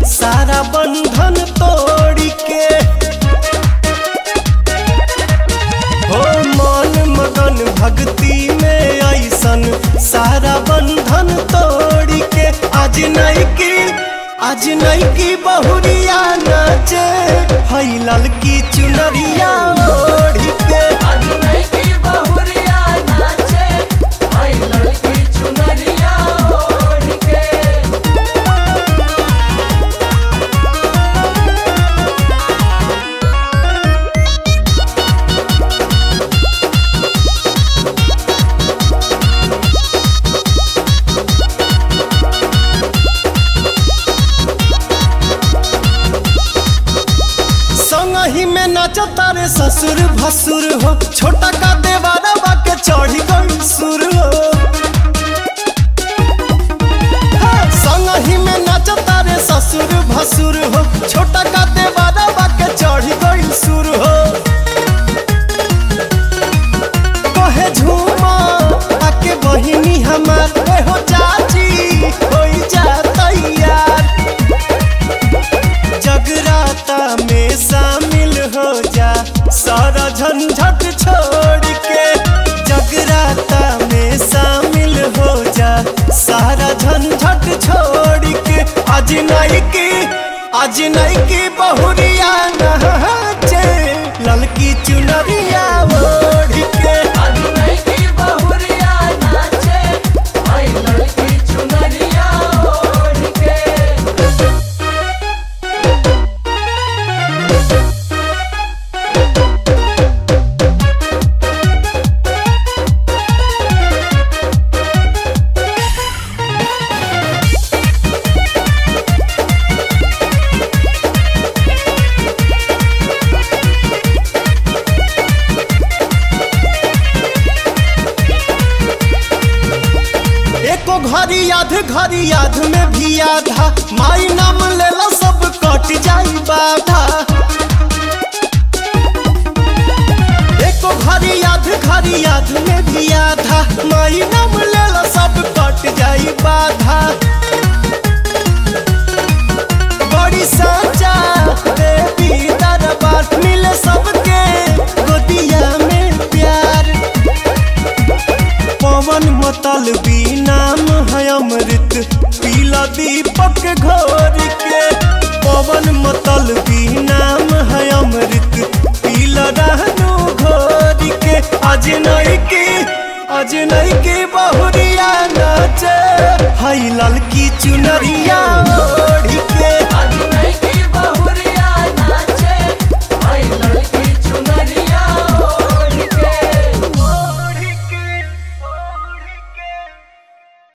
सारा बंधन तोड़ के हो मन मगन भक्ति में ऐसन सारा बंधन तोड़ के आज नहीं की आज नहीं की बहुरिया नाचे हई ललकी चुनरिया ओढ़ के आज नहीं की बहुरिया नाचे आई लड़की चुनरिया ओढ़ के संगही में नाचता रे ससुर भसुर हो छोटा का देवारा के चढ़ी गई सुर हो हाँ, संगही में नाचता रे ससुर भसुर हो छोटा का देवारा के चढ़ी गई सुर हो कहे झूमा आके बहिनी हमार ए हो चाची होई जा तैयार जगराता में शामिल हो जा सारा झंझट छोड़ के जगराता में शामिल हो जा सारा झंझट छोड़ के आज नहीं की आज नहीं की बहुरिया नहाचे ललकी चुनरिया ओढ़ के आज नहीं की बहुरिया नाचे आई लड़की चुनरिया ओढ़ के एको घड़ी याद घड़ी याद में भी आधा माई नाम लेला सब कट जाई बाधा एको घड़ी याद घड़ी याद में भी आधा माई नाम लेला सब कट जाई बाधा बड़ी साचा देवी दरबार मिले सबके गोदिया में प्यार पवन मतल भी नाम है अमृत पीला दीपक घोर के पवन मतल भी नाम है अमृत पीला रहनु घोर के आज नहीं की आज नहीं की बहुरिया नाचे हई ललकी चुनरिया ओढ़